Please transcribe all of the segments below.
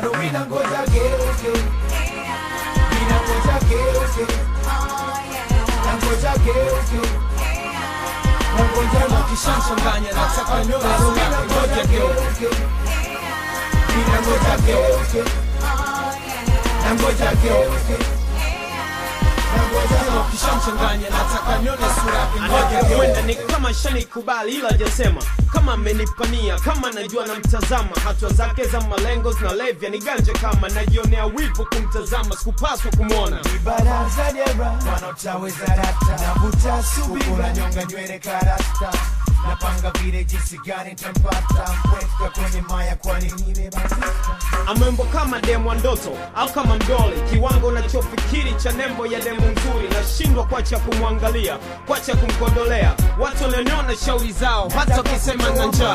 bado mina ngoja geuke, mina ngoja geuke, na ngoja geuke, na ngoja Kama kishamchanganya nataka nione sura yake ngoja geuke mina ngoja geuke, na ngoja geuke, na ngoja Kama kishamchanganya nataka nione sura yake ngoja geuke Huenda ni kama shanikubali ila hajasema kama amenipania kama najua namtazama hatua zake za malengo zinalevya ni ganje kama najionea wivu kumtazama sikupaswa kumwona baraza dera wanaotaweza rata navuta subira nyonga nywele karasta napanga vile jinsi gani tampata mpweka kwenye maya kwani nimebatika amembo kama demu wa ndoto au kama mdoli kiwango unachofikiri cha nembo ya demu nzuri nashindwa kwacha kumwangalia kwacha kumkondolea watu walioniona shauri zao hata wakisema na njaa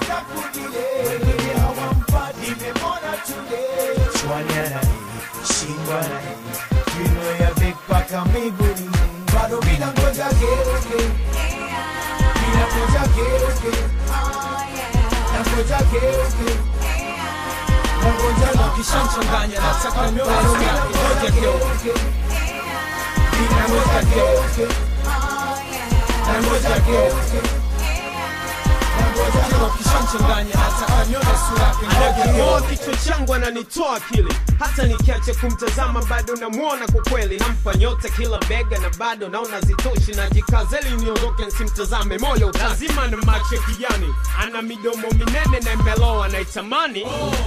bado mina ngoja geuke mina ngoja geuke na ngoja geuke na ngoja Kama kishamchanganya nataka nione sura yake ngoja geuke mina ngoja geuke na ngoja geuke na ngoja Kama kishamchanganya nataka nione sura yake ngoja Anaking'oa geuke kichwa changu ananitoa akili hata nikiacha kumtazama bado namwona kwa kweli nampa nyota kila bega na bado naona zitoshi najikazeli niondoke nsimtazame moyo utazima na macho ya kijani ana midomo minene na imeloa naitamani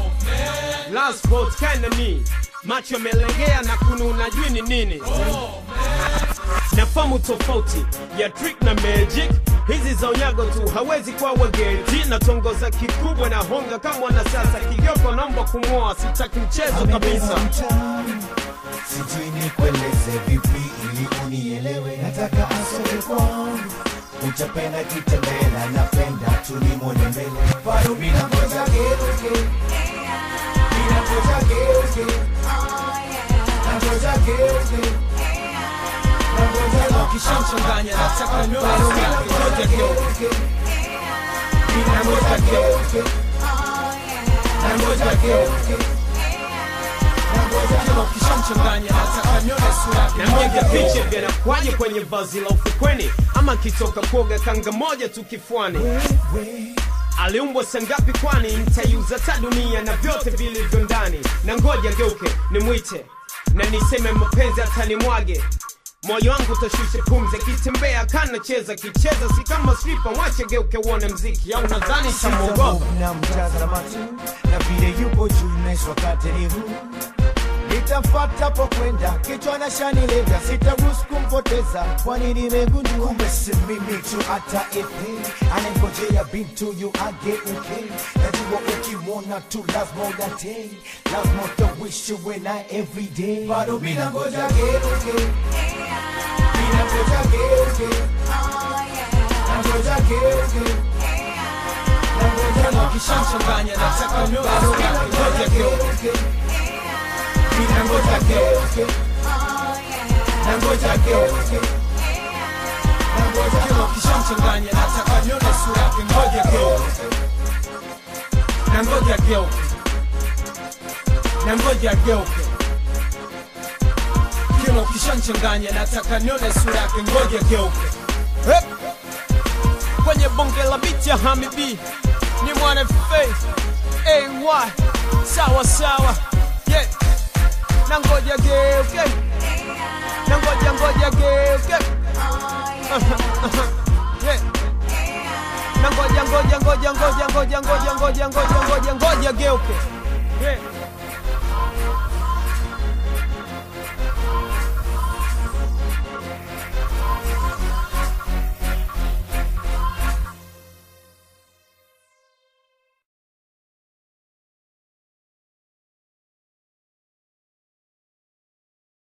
last vote kinda ni macho yamelegea na kununa jui ni nini nafamu tofauti ya trick na magic hizi za unyago tu hawezi kuwa wageti na tongoza kikubwa na honga kama wanasiasa kigyoko naomba kumwoa sitaki mchezo kabisa mtaani. sijui nikueleze vipi ili unielewe nataka asome kwangu utapenda kitembela napenda tulimwone mbele bado mina ngoja geuke mina ngoja geuke na ngoja geuke na ngoja Kama kishamchanganya nataka nione sura yake ngoja geuke mina ngoja geuke na ngoja geuke na ngoja Kama kishamchanganya nataka nione sura yake na ngoja mpiga geuke picha vyanakwaje kwenye vazi la ufukweni ama kitoka kuoga kanga moja tu kifuani wewe aliumbwa sangapi kwani nitaiuza ta dunia na vyote vilivyo ndani na ngoja geuke nimwite na niseme mapenzi atanimwage moyo wangu utashusha pumzi akitembea kanacheza kicheza si kama slipa mwache geuke uone mziki au nadhani tamwogopa na mtazama tu na vile yupo juu naiswa kateni huu nitamfata po kwenda kichwa na shanilenga sitaruhusu kumpoteza kwani nimegundua kumbe si mimi tu hata ipi anangojea bintu yu ageuke najua ukimwona tu lazima udate lazima utawishi we na everyday bado mina ngoja geuke mina ngoja geuke na ngoja geuke na ngoja Kama kishamchanganya nataka nione sura yake ngoja geuke Nangoja geuke Nangoja geuke Nangoja Kama kishamchanganya nataka nione sura yake ngoja geuke na ngoja geuke na ngoja geuke Kila ukishamchanganya nataka nione sura yake ngoja geuke Hep. kwenye bonge la biti ya Hamibi ni mwana faith ay sawa sawa yeah. na ngoja geuke na ngoja ngoja geuke yeah. na ngoja ngoja ngoja ngoja ngoja ngoja ngoja ngoja ngoja ngoja geuke yeah.